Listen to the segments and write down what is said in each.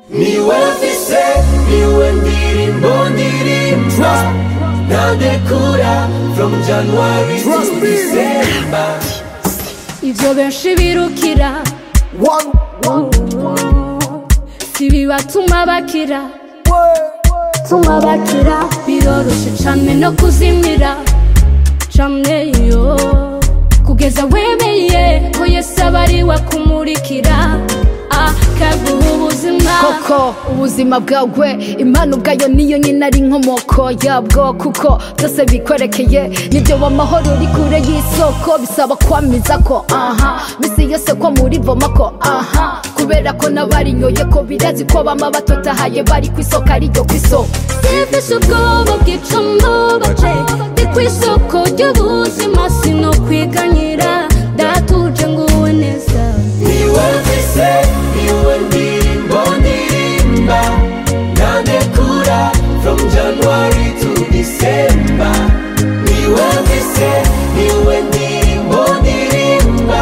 niwe mfise niwe ndirimbo ndirimba ntadekura from january to Trust me. december ivyo benshi birukira One, si bibatuma bakira tuma bakira biroroshe cane no kuzimira cane yo kugeza wemeye ko yesu aba ari we akumurikira akaguha ubuzima koko ubuzima bwawe impano ubwayo niyo nyine ari inkomoko yabwo kuko byose bikwerekeye nibyo w'amahoro uri kure y'isoko bisaba kwamiza ko aha misi yose ko muri voma ko aha kubera ko n'abarinyoye ko birazi ko bama batotahaye bari ku isoko ariryo ku isoko sifise ubwoba bwica mbubaje ndi ku isoko ry'ubuzima sino kwiganyira datuje nguwe neza niwe mfise niwe ndirimbo ndirimba ntadekura from january to december niwe mfise niwe ndirimbo ndirimba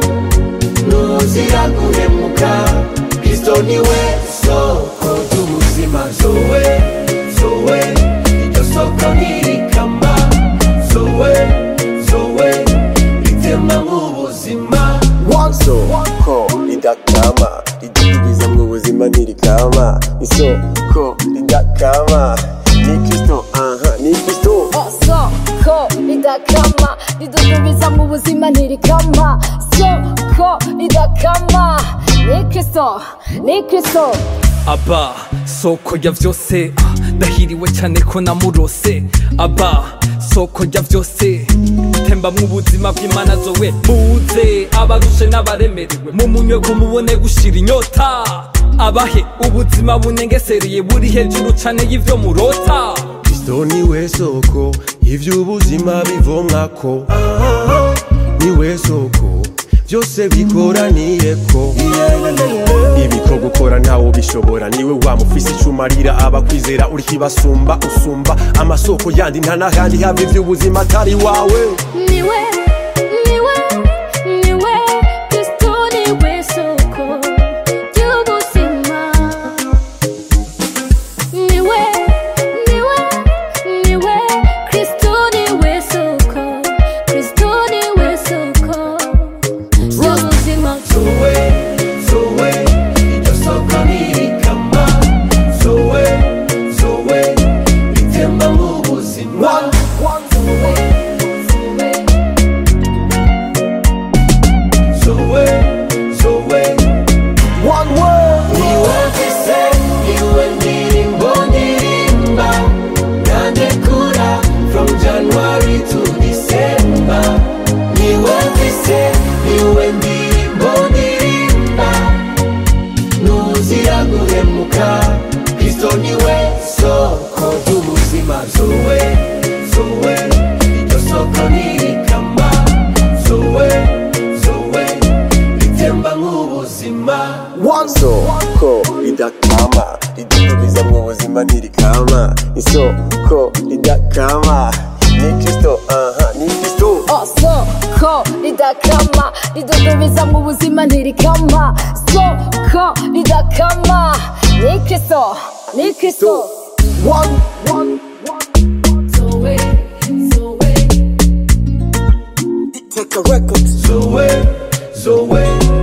ntuzira guhemuka kristo niwe soko ry'ubuzima zowe zowe iryo soko ntirikama zowe zowe ritema nk'ubuzima one, isoko ridakama ridudubiza mu buzima ntirikama isoko ridakama ni kristo aha ni kristo soko ridakama ridudubiza mu buzima ntirikama soko ridakama ni kristo ni kristo aba soko ya vyose ah, ndahiriwe cyane ko namurose aba soko ya vyose tembamwo ubuzima bw'imana zowe muze abarushe n'abaremerewe mumunywe ko mubone gushira inyota abahe ubuzima bunengesereye buri hejuru cane y'ivyo murota kristo niwe soko ivy'ubuzima bivomwako niwe soko byose bikoraniyeko ibiko gukora ntawo bishobora niwe wamufise icumarira abakwizera uri kibasumba usumba amasoko yandi nta n'ahandi hava ivy'ubuzima atari wawe niwe niwe niwe kristo niwe soko ry'ubuzima niwe niwe niwe kristo niwe soko kristo niwe soko ry'ubuzima zowe zowe iryo soko ntirikama zowe zowe ritemba nk'ubuzima zowe zowe one word. niwe mfise niwe ndirimbo ndirimba ntadekura from january to december niwe mfise niwe ndirimbo ndirimba ntuzira guhemuka kristo niwe soko ry'ubuzima zowe zowe iryo soko ntirikama zowe zowe ritemba nk'ubuzima One, isoko ridakama ridudubiza mu buzima ntirikama isoko ridakama ni kristo aha ni kristo soko ridakama ridudubiza mu buzima ntirikama soko ridakama ni kristo ni kristo one, one, zoe zoe take a record. zowe zowe